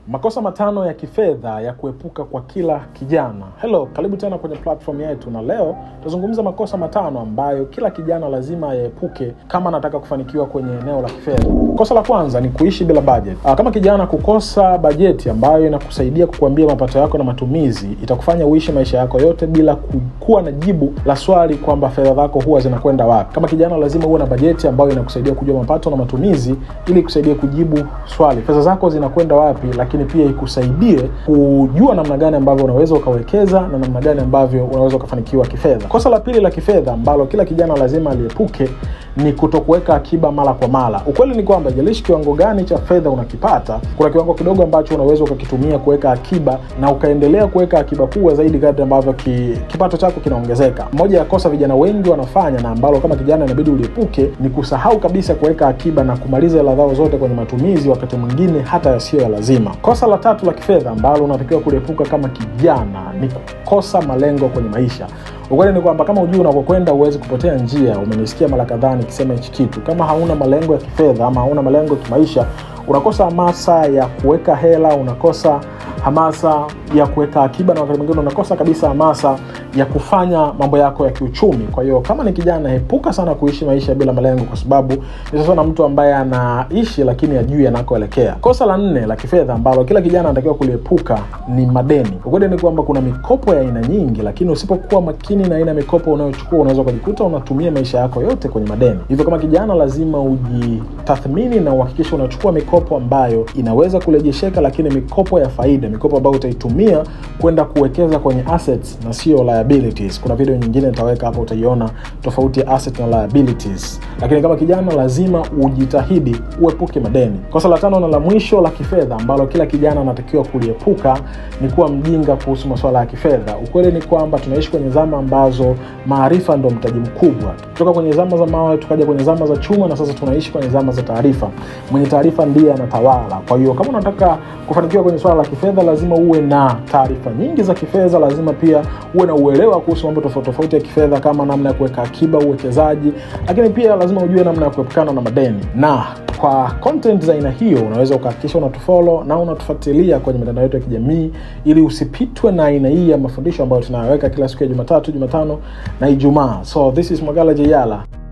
makosa matano ya kifedha ya kuepuka kwa kila kijana hello karibu tena kwenye platform yetu na leo tutazungumza makosa matano ambayo kila kijana lazima yaepuke kama anataka kufanikiwa kwenye eneo la kifedha kosa la kwanza ni kuishi bila budget Aa, kama kijana kukosa bajeti ambayo inakusaidia kukuambia mapato yako na matumizi itakufanya uishi maisha yako yote bila ku- kuwa na jibu la swali kwamba fedha zako huwa zinakwenda wapi kama kijana lazima uwe na bajeti ambayo inakusaidia kujua mapato na matumizi ili kusaidia kujibu swali fedha zako zinakwenda wapi lakini pia ikusaidie kujua namna gani ambavyo unaweza ukawekeza na namna gani ambavyo unaweza ukafanikiwa kifedha kosa la pili la kifedha ambalo kila kijana lazima aliepuke ni kutokuweka akiba mara kwa mara ukweli ni kwamba jalishi kiwango gani cha fedha unakipata kuna kiwango kidogo ambacho unaweza ukakitumia kuweka akiba na ukaendelea kuweka akiba kubwa zaidi kadri ambavyo ki, kipato chako kinaongezeka moja ya kosa vijana wengi wanafanya na ambalo kama kijana inabidi uliepuke ni kusahau kabisa kuweka akiba na kumaliza hela zao zote kwenye matumizi wakati mwingine hata yasiyo ya lazima kosa la tatu la kifedha ambalo unatakiwa kuliepuka kama kijana ni kukosa malengo kwenye maisha ukweli ni kwamba kama ujui unakokwenda huwezi kupotea njia umenisikia mara kadhaa nikisema hichi kitu kama hauna malengo ya kifedha ama hauna malengo ya kimaisha unakosa hamasa ya kuweka hela unakosa hamasa ya kuweka akiba na wakati mwingine unakosa kabisa hamasa ya kufanya mambo yako ya kiuchumi kwa hiyo kama ni kijana epuka sana kuishi maisha bila malengo kwa sababu ni sasa na mtu ambaye anaishi lakini ajui anakoelekea kosa la nne la kifedha ambalo kila kijana anatakiwa kuliepuka ni madeni ukweli ni kwamba kuna mikopo ya aina nyingi lakini usipokuwa makini na aina ya mikopo unayochukua unaweza ukajikuta unatumia maisha yako yote kwenye madeni hivyo kama kijana lazima ujitathmini na uhakikishe unachukua mikopo ambayo inaweza kurejesheka lakini mikopo ya faida mikopo ambayo utaitumia kwenda kuwekeza kwenye assets na sio liabilities kuna video nyingine nitaweka hapo utaiona tofauti ya asset na liabilities lakini kama kijana lazima ujitahidi uepuke madeni kosa la tano na la mwisho la kifedha ambalo kila kijana anatakiwa kuliepuka ni kuwa mjinga kuhusu masuala ya kifedha ukweli ni kwamba tunaishi kwenye zama ambazo maarifa ndo mtaji mkubwa kutoka kwenye zama za mawe tukaja kwenye zama za chuma na sasa tunaishi kwenye zama za taarifa mwenye taarifa ndiye anatawala kwa hiyo kama unataka kufanikiwa kwenye swala la kifedha lazima uwe na taarifa nyingi za kifedha lazima pia uwe na uelewa kuhusu mambo tofauti tofauti ya kifedha kama namna ya kuweka akiba uwekezaji lakini pia lazima ujue namna ya kuepukana na madeni na kwa content za aina hiyo unaweza ukahakikisha unatufolo na unatufuatilia kwenye mitandao yetu ya kijamii ili usipitwe na aina hii ya mafundisho ambayo tunayaweka kila siku ya jumatatu jumatano na ijumaa so this is magala jeyala